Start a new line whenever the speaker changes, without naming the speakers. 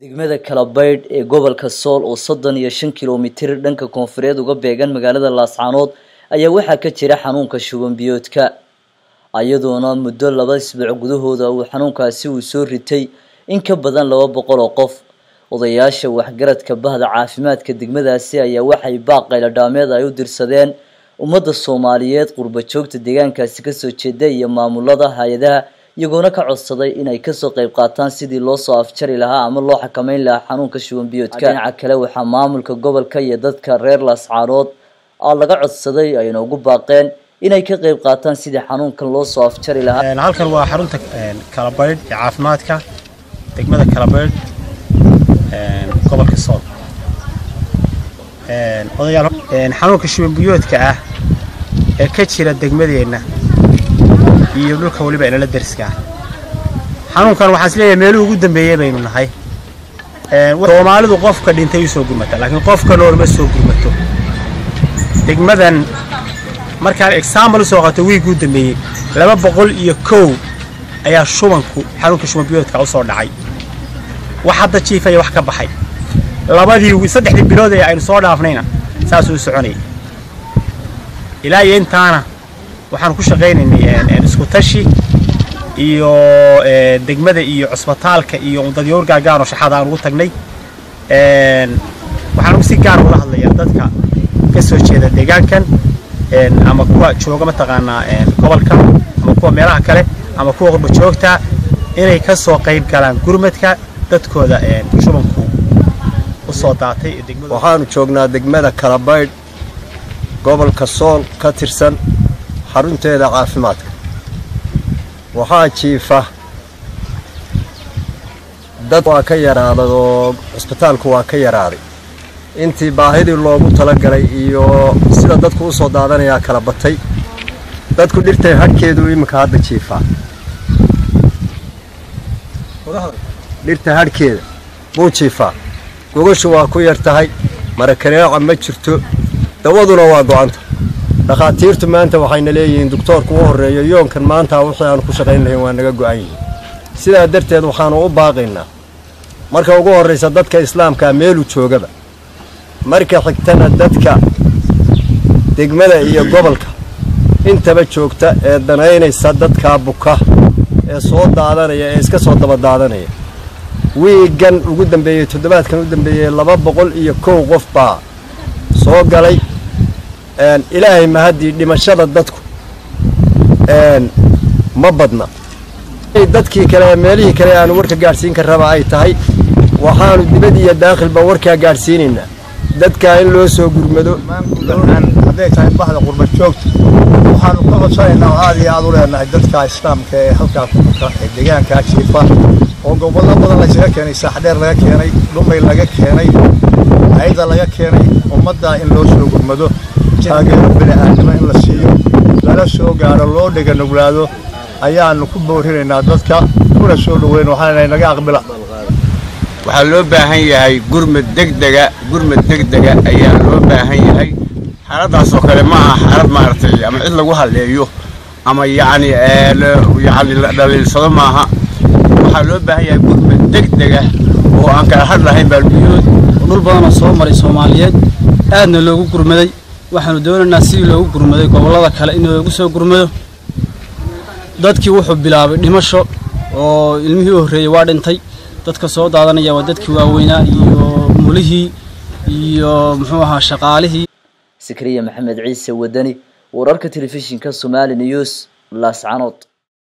degmada kalabaydh ee gobolka sool oo soddon iyo shan kilomitir dhanka koonfureed uga beegan magaalada laascaanood ayaa waxaa ka jira xanuunka shuban biyoodka iyadoona muddo laba isbuuc gudahooda uu xanuunkaasi uu soo ritay in ka badan laba boqol oo qof odayaasha waxgaradka bahda caafimaadka degmadaasi ayaa waxay baaq qayladhaameed ay u dirsadeen ummadda soomaaliyeed qurba joogta deegaankaasi kasoo jeeda iyo maamulada hay-adaha iyagoona ka codsaday inay kasoo qayb qaataan sidii loo soo afjari lahaa ama loo xakameyn lahaa xanuunka shuban biyoodka dhinaca kale waxaa maamulka gobolka iyo dadka reer laascaanood a laga codsaday ayna ugu baaqeen inay ka qayb qaataan sidii xanuunkan loo soo afjari lahaa
halkan waa xarunta kalabaydh ee caafimaadka degmada kalabaydh gobolka sool odayaal xanuunka shuban biyoodka ah ee ka jira degmadeenna iyo dhulka weliba inala deriska ah xanuunkan waxaan isleeyahay meeluhu ugu dambeeyey baynu nahay soomaalidu qofka dhintay u soo gurmata laakiin qofka nool ma soo gurmato degmadan markaan exaambal usoo qato wiiguu dambeeyey laba boqol iyo kow ayaa shubanku xanuunka shuban biyoodka usoo dhacay wax hadda jiifaya wax ka baxay labadii saddexdii bilood ee aynu soo dhaafnayna saasuu u soconayay ilaa iyo intaana waxaan ku shaqaynaynay isku tashi iyo degmada iyo cusbitaalka iyo dadyoor gaagaanoo shaxada aan ugu tagnay waxaan ugu si gaar ula hadlayaa dadka ka soo jeeda deegaankan ama kuwa jooga mataqaanaa gobolka ama kuwa meelaha kale ama kuwa qurba joogta inay ka soo qayb galaan gurmadka dadkooda shubanku usoo daatay
waxaanu joognaa degmada kalabaydh gobolka sool ka tirsan xarunteeda caafimaadka waxaa jiifa dad waa ka yaraaday oo cusbitaalku waa ka yaraaday intii baahidii loogu talagalay iyo sida dadku u soo daadanayaa kala batay dadku dhirtay hadhkeedu iminka hadda jiifaa dhirta hadhkeeda buu jiifaa gogashu waa ku yar tahay marakaneeca ma jirto dawaduna waa go'anta dhakhaatiirtu maanta waxayna leeyihiin doktoorku u horreeyo yoonkan maanta wixii aanu ku shaqayn lahayn waa naga go'an yihiin sidaa darteed waxaanu u baaqaynaa marka ugu horraysa dadka islaamkaa meelu joogaba marka xigtana dadka degmada iyo gobolka intaba joogta ee danaynaysa dadkaa buka ee soo daadanaya ee iska soo daba daadanaya wiigan ugu dambeeyey toddobaadkan u dambeeyey laba boqol iyo kow qof baa soo galay ilaahay mahaddii dhimashada dadku ma badna dadkii kale ee meelihii kale aanu warka gaadhsiin ka raba ay tahay waxaanu dibad iyo daakhilba warkaa gaadhsiinaynaa dadkaa in loo soo gurmado
hadday tahay bahda qurba joogta waxaanu ka codsanaynaa oo aad iyo aad u leenahay dadka islaamka ee halkaa kuka ee deegaankaa jiifa oo gobollo badan laysaga keenay saaxdheer laga keenay dhumay laga keenay hayda laga keenay ummaddaa in loo soo gurmado taageero bini'aadnimo in la siiyo lala soo gaadho loo dhega nuglaado ayaanu ku boorinaynaa dadka kuna soo dhoweyn waxaana naga aqbila
waxaa loo baahan yahay gurmad degdega gurmad degdega ayaa loo baahan yahay xaaladaas oo kale ma aha xaalad maaragtay ama cid lagu halleeyo ama yacni yacni la dhaliilsado maaha waxaa loo baahan yahay gurmad degdega oo aan kala hadh lahayn baalbiyood
dhul badanoo soo maray soomaaliyeed aadna loogu gurmaday waxaanu doonaynaa sidii loogu gurmaday gobollada kale in loogu soo gurmado dadkii wuxuu bilaabay dhimasho oo ilmihii u horreeyey waa dhintay dadka soo daadanaya waa dadkii waaweynaa iyo mulihii iyo muxuu ahaa shaqaalihii
sakriya maxamed ciise wadani wararka telefishinka somaali news laascanood